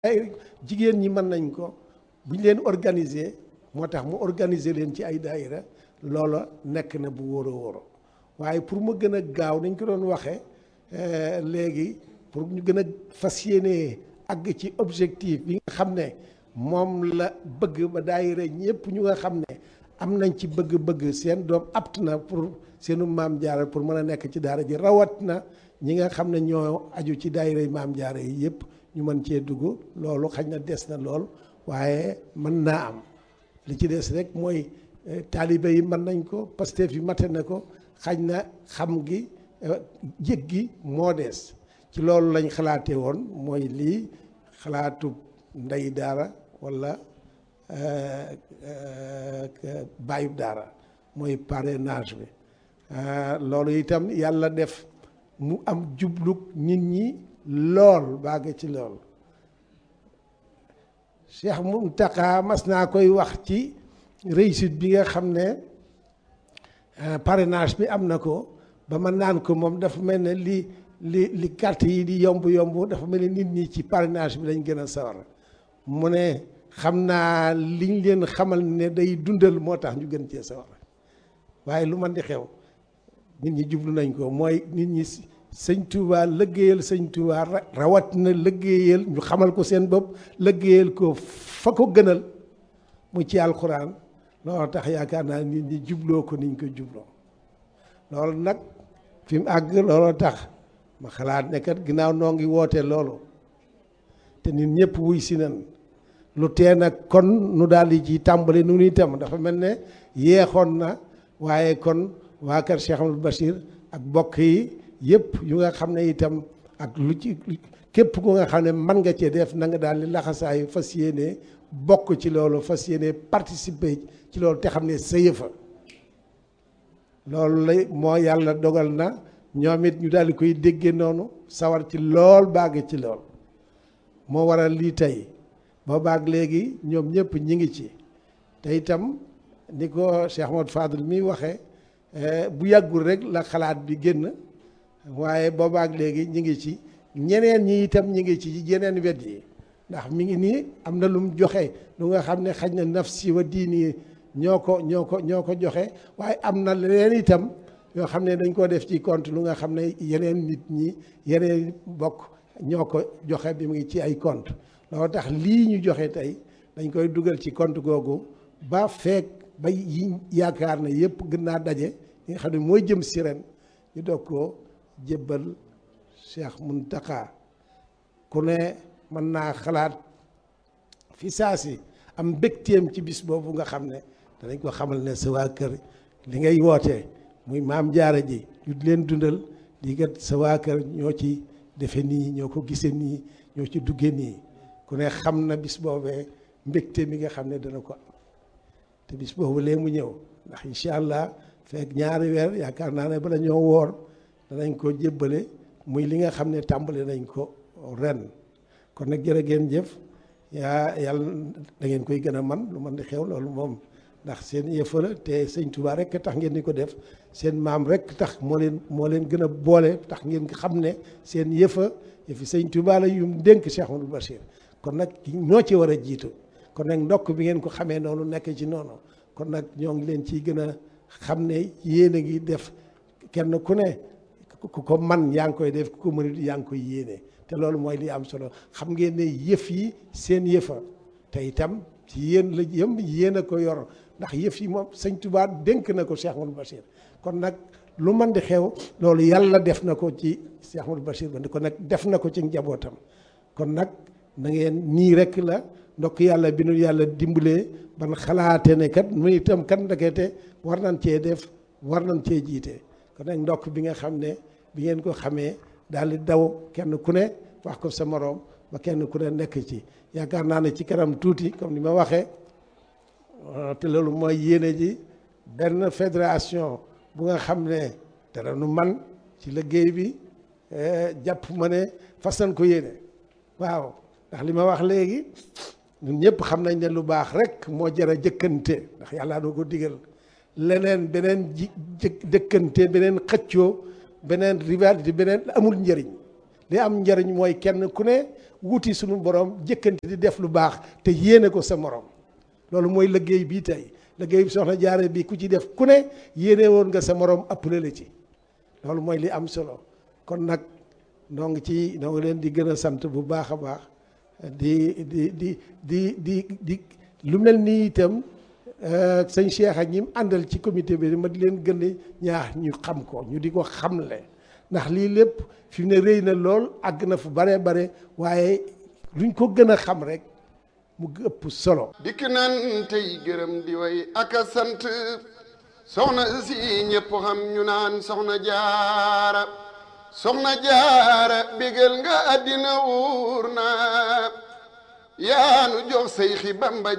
ay jigéen ñi mën nañ ko bu ñu leen organiser moo tax mu organiser leen ci ay daayira loola nekk na bu wóor a wóor waaye pour mu gën a gaaw nañ ko doon waxee léegi pour ñu gën a fas yéene àgg ci objectif bi nga xam ne moom la bëgg ba daayira ñëpp ñu nga xam ne am nañ ci bëgg-bëgg seen doom apt na pour seenu maam jaara pour mën a nekk ci daara ji rawat na ñi nga xam ne ñoo aju ci daayira maam jaara yi yëpp ñu mën cee dugg loolu xañ na des na lool waaye mën naa am li ci des rek mooy taalibe yi mën nañ ko Pastef yi mate na ko xañ na xam gi yëg gi moo des ci loolu lañ xalaatee woon mooy lii xalaatu ndey daara walla bàyyub daara mooy parrainage bi loolu itam yàlla def mu am jublug nit ñi lool bàgg ci lool Cheikh Mountakha mas naa koy wax ci réussite bi nga xam ne parrainage bi am na ko ba ma naan ko moom dafa mel ne li li li carte yi di yomb yomb dafa mel ne nit ñi ci parrainage bi lañ gën a sawar mu ne xam naa liñ leen xamal ne day dundal moo tax ñu gën cee sawar waaye lu man di xew nit ñi jublu nañ ko mooy nit ñi sëñ Touba lëggéeyal sëñ Touba rawat na lëggéeyal ñu xamal ko seen bopp lëggéeyal ko fa ko gënal mu ci alxuraan loolu tax yaakaar naa nit ñi jubloo ko niñ ko jubloo loolu nag fi mu àgg looloo tax ma xalaat ne kat ginnaaw noo ngi woote loolu te nit ñëpp wuy si nan lu tee nag kon nu daal di ci tàmbali nu itam dafa mel ne yeexoon na waaye kon waa kër Cheikh Amadou Bachir ak bokk yi yëpp yu nga xam ne itam ak lu ci képp ku nga xam ne mën nga cee def na nga daal di laxasaayu fas yéene bokk ci loolu fas yéene participer ci loolu te xam ne sa yëfa loolu lay moo yàlla dogal na ñoom it ñu daal di koy déggee noonu sawar ci lool bàgg ci lool moo waral lii tey ba baag léegi ñoom ñëpp ñi ngi ci te itam ni ko Cheikh Ahmad Fadl mi waxee bu yàggul rek la xalaat bi génn waaye boobaak léegi ñi ngi ci ñeneen ñi itam ñi ngi ci yeneen wet yi ndax mi ngi nii am na lu mu joxe lu nga xam ne xaj na nafsi wa diini ñoo ko ñoo ko ñoo ko joxe waaye am na leneen itam yoo xam ne dañ ko def ci compte lu nga xam ne yeneen nit ñi yeneen bokk ñoo ko joxe bi mu ngi ci ay compte loolu tax lii ñu joxe tey dañ koy dugal ci compte googu ba feek ba yi yaakaar ne yëpp gën naa daje li nga xam ne mooy jëm si ren ñu doog ko jébbal Cheikh Mountakha ku ne mën naa xalaat fi saa si am mbégteem ci bis boobu nga xam ne danañ ko xamal ne sa waa kër li ngay woote muy maam jaara ji ñu leen dundal di kat sa waa kër ñoo ci defe nii ñoo ko gisee nii ñoo ci dugge nii ku ne xam na bis boobee mbégte mi nga xam ne dana ko am te bis boobu lee mu ñëw ndax incha allah fekk ñaari weer yaakaar naa ne bala ñoo woor danañ ko jébbale muy li nga xam ne tàmbali nañ ko ren kon nag jërë ngeen jëf yaa yàlla da ngeen koy gën a man lu man di xew loolu moom ndax seen yëfa la te sëñ Touba rek tax ngeen di ko def seen maam rek tax moo leen moo leen gën a boole tax ngeen xam ne seen yëfa yëfi sëñ Touba la yu mu dénk Cheikh Amadou Bachir kon nag ñoo ci war a jiitu kon nag ndokk bi ngeen ko xamee noonu nekk ci noonu kon nag ñoo ngi leen ciy gën a xam ne yéen a ngi def kenn ku ne ku ko man yaa ngi koy def ku ko mënut yaa ngi koy yéene te loolu mooy li am solo xam ngeen ne yëf yi seen yëfa te itam ci yéen la yëm yéen a ko yor ndax yëf yi moom sëñ Tuubaa dénk na ko Cheikh Amadou Bachir kon nag lu man di xew loolu yàlla def na ko ci Cheikh Amadou Bachir ba kon nag def na ko ci njabootam kon nag na ngeen nii rek la ndokk yàlla bi nu yàlla dimbalee ban xalaate ne kat mu itam kat ndekete war nañ cee def war nañ cee jiite kon nag ndokk bi nga xam ne bi ngeen ko xamee daal di daw kenn ku ne wax ko sa moroom ba kenn ku ne nekk ci yaakaar naa ne ci kanam tuuti comme ni ma waxee te loolu mooy yéene ji benn fédération bu nga xam ne dara nu man ci liggéey bi jàpp ma ne fas nañ ko yéene waaw ndax li ma wax léegi ñun ñëpp xam nañ ne lu baax rek moo jar a jëkkante ndax yàlla doo ko digal leneen beneen ji jëkkante beneen xëccoo beneen rivalité beneen amul njëriñ li am njëriñ mooy kenn ku ne wuti suñu borom jëkkante di def lu baax te yéene ko sa morom loolu mooy liggéey bii tey liggéey bi soxna jaare bi ku ci def ku ne yéene woon nga sa morom ëppale la ci loolu mooy li am solo kon nag noo ngi ci noo ngi leen di gën a sant bu baax a baax di di di di di di lu mel nii itam sëñ Cheikh ak ñi mu àndal ci comité bi ma di leen gën a ñaax ñu xam ko ñu di ko xamle ndax lii lépp fi mu ne rëy na lool àgg na fu bare bare waaye luñ ko gën a xam rek mu ëpp solo. dikk nan tey gërëm di way ak a sant soxna si ñëpp xam ñu naan soxna jaara soxna jaara bégal nga àddina wuur na yaanu jox say xi bamba